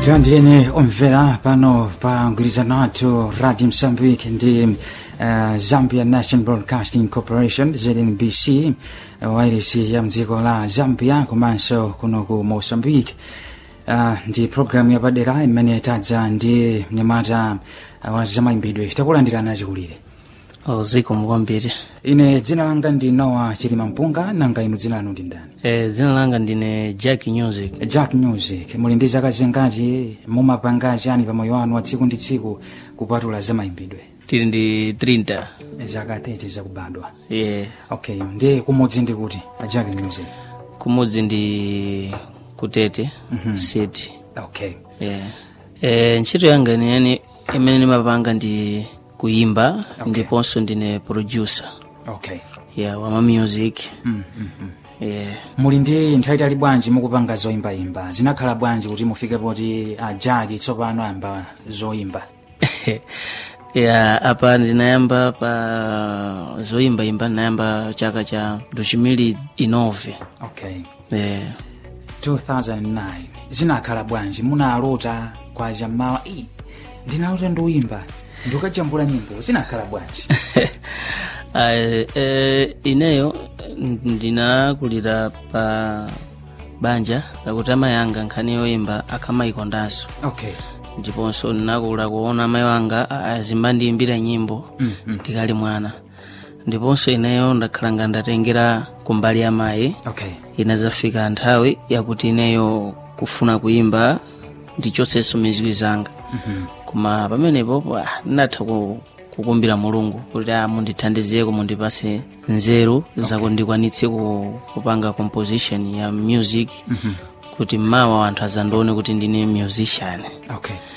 tilandireni omvera pano pa mgwirizano athu radio msambik ndi uh, zambia national broadcasting corporation znbc uh, wairisi ya mdziko la zambia komanso kuno ku mozambique uh, ndi programu yapadera imene tadza ndi mnyamata uh, wa zamayimbidwe takulandirana chikulire ziko mukwambiri ine dzina langa ndi nowa chilima mpunga nanga inu dzina lanu ndi ndani e, dzina langa ndine jack music jack music muli ndi zaka zingati mumapanga chani pamoyo wanu wa tsiku ndi tsiku kupatula zamayimbidwe tili ndi 30 zaka 30 zakubadwa yeah. okay ndi kumudzi ndi kuti a jack music kumudzi ndi kutete mm-hmm. city okay yeah. e, ntchito yanga niyeni imene ndimapanga ndi kuimba Okay. ndiponso ndine producer okay yeah, wama music mm, mm, mm. yeah. muli ndi nthawi itali bwanji mukupanga zoyimbayimba zinakhala bwanji kuti mufike poti a jack tsopano ayamba zoyimba ya apa ndinayamba pa zoyimbayimba ndinayamba chaka cha 2009 okay yeah. 2009 zinakhala bwanji munalota kwa jamawa "Ii, ndinalota ndiuyimba ndikajambula nyimbo zinakhala bwanji Ae, e, ineyo ndinakulira pa banja lakuti amayi anga nkhani yoyimba akhamayikondanso okay ndiponso ndinakula kuona amayi wanga a- azimbandiyimbira nyimbo ndikali mwana ndiponso ineyo ndakhala nga ndatengera kumbali ya mayi okay inazafika nthawi yakuti ineyo kufuna kuyimba ndichotsenso miziwi zanga koma pamenepo pa, ndinatha ku- kukumbira mulungu kuti a mundithandizeko mundipase nzeru zakuti ndikwanitse ku- kupanga composition ya music kuti mmawa anthu azandione kuti ndine musician okay